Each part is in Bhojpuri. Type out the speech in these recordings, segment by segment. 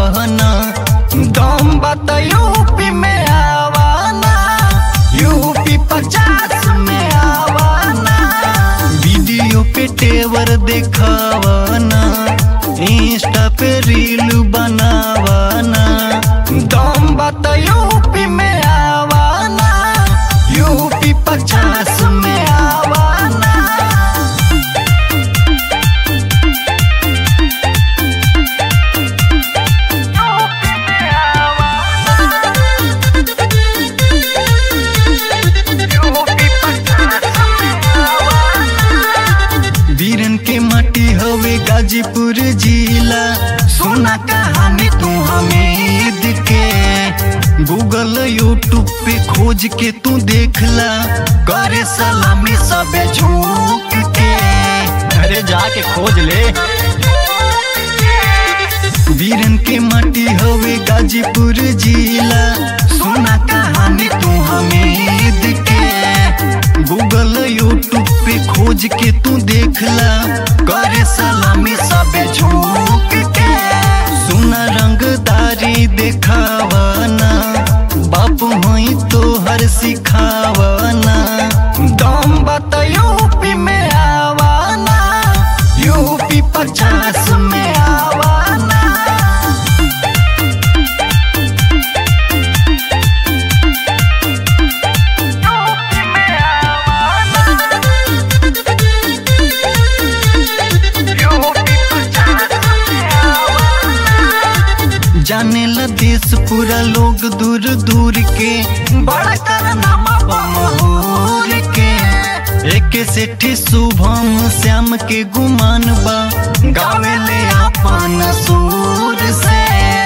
आवाना दम बत यूपी में आवाना यूपी पचास में आवाना वीडियो पे तेवर देखावाना इंस्टा पे रील बनावाना दम बत यूपी में आवाना यूपी पचास में आवाना वीरन के माटी हवे गाजीपुर जिला सुना कहानी तू हमीद के गूगल यूट्यूब पे खोज के तू देखला करे सलामी सबे झूक के अरे जाके खोज ले वीरन के माटी हवे गाजीपुर जिला सुना कहानी तू हमीद के गूगल यूट्यूब पे खोज के तू देखला करे सलामी सबे झूक के सुना रंगदारी देखावाना बाप होई तो हर सिखावाना दम बत यूपी में आवाना यूपी पचास में आवाना जाने ला देश पूरा लोग दूर दूर के बड़ा करनामा बमहूर के एक सेठी शुभम श्याम के गुमान बा गावे ले अपन सूर से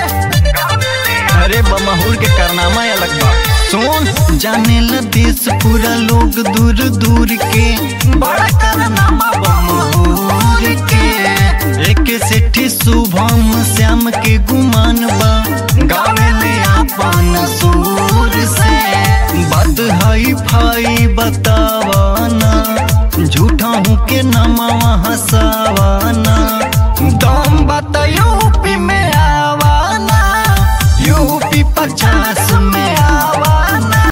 अरे बमहूर के करनामा अलग बा सुन जाने ला देश पूरा लोग दूर दूर के बड़ा करनामा बमहूर के एक सेठी शुभम श्याम के गुमान बा गावे ले अपन सूर से बात हाई फाई बतावाना झूठा हूँ के नमावा हसावाना दम बत यूपी में आवाना यूपी पचास